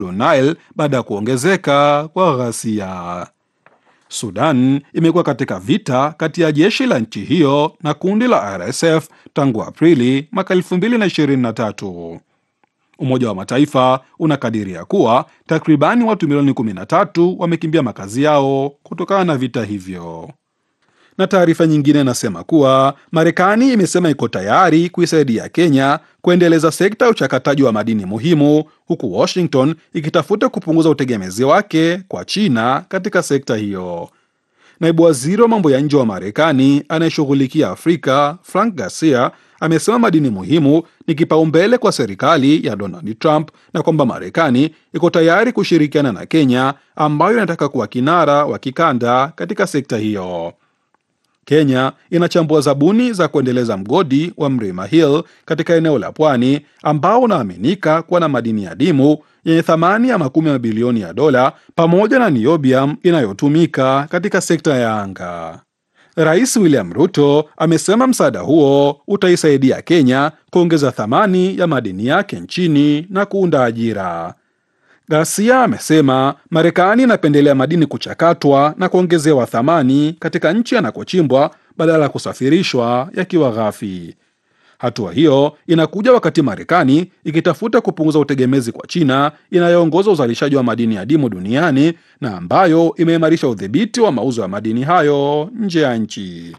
Nile baada ya kuongezeka kwa ghasia. Sudan imekuwa katika vita kati ya jeshi la nchi hiyo na kundi la RSF tangu Aprili mwaka 2023. Umoja wa Mataifa unakadiria kuwa takribani watu milioni 13 wamekimbia makazi yao kutokana na vita hivyo. Na taarifa nyingine inasema kuwa Marekani imesema iko tayari kuisaidia Kenya kuendeleza sekta ya uchakataji wa madini muhimu, huku Washington ikitafuta kupunguza utegemezi wake kwa China katika sekta hiyo. Naibu waziri wa mambo ya nje wa Marekani anayeshughulikia Afrika Frank Garcia amesema madini muhimu ni kipaumbele kwa serikali ya Donald Trump na kwamba Marekani iko tayari kushirikiana na Kenya ambayo inataka kuwa kinara wa kikanda katika sekta hiyo. Kenya inachambua zabuni za kuendeleza mgodi wa Mlima Hill katika eneo la pwani ambao unaaminika kuwa na madini adimu yenye thamani ya makumi ya mabilioni ya dola pamoja na niobium inayotumika katika sekta ya anga. Rais William Ruto amesema msaada huo utaisaidia Kenya kuongeza thamani ya madini yake nchini na kuunda ajira. Ghasia amesema Marekani inapendelea madini kuchakatwa na kuongezewa thamani katika nchi yanakochimbwa badala ya kusafirishwa yakiwa ghafi. Hatua hiyo inakuja wakati Marekani ikitafuta kupunguza utegemezi kwa China inayoongoza uzalishaji wa madini adimu duniani na ambayo imeimarisha udhibiti wa mauzo ya madini hayo nje ya nchi.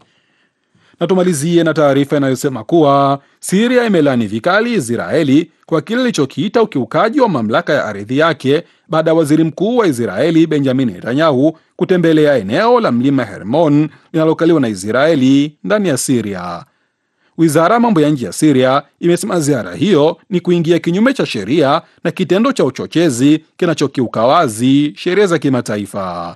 Na tumalizie na taarifa inayosema kuwa Siria imelani vikali Israeli kwa kile ilichokiita ukiukaji wa mamlaka ya ardhi yake baada ya waziri mkuu wa Israeli Benjamin Netanyahu kutembelea eneo la mlima Hermon linalokaliwa na Israeli ndani ya Siria. Wizara ya mambo ya nje ya Siria imesema ziara hiyo ni kuingia kinyume cha sheria na kitendo cha uchochezi kinachokiuka wazi sheria za kimataifa.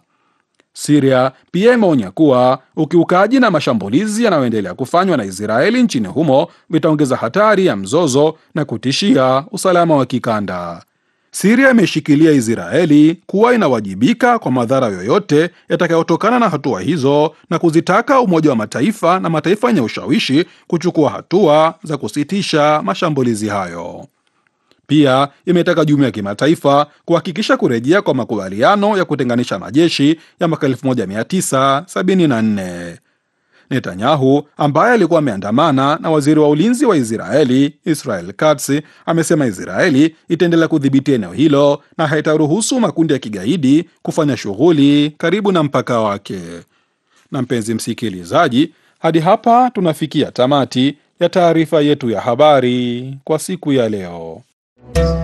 Siria pia imeonya kuwa ukiukaji na mashambulizi yanayoendelea kufanywa na Israeli nchini humo vitaongeza hatari ya mzozo na kutishia usalama wa kikanda. Siria imeshikilia Israeli kuwa inawajibika kwa madhara yoyote yatakayotokana na hatua hizo na kuzitaka Umoja wa Mataifa na mataifa yenye ushawishi kuchukua hatua za kusitisha mashambulizi hayo. Pia imetaka jumuiya ya kimataifa kuhakikisha kurejea kwa makubaliano ya kutenganisha majeshi ya mwaka 1974. Netanyahu ambaye alikuwa ameandamana na waziri wa ulinzi wa Israeli Israel Katz amesema Israeli itaendelea kudhibiti eneo hilo na haitaruhusu makundi ya kigaidi kufanya shughuli karibu na mpaka wake. Na mpenzi msikilizaji, hadi hapa tunafikia tamati ya taarifa yetu ya habari kwa siku ya leo.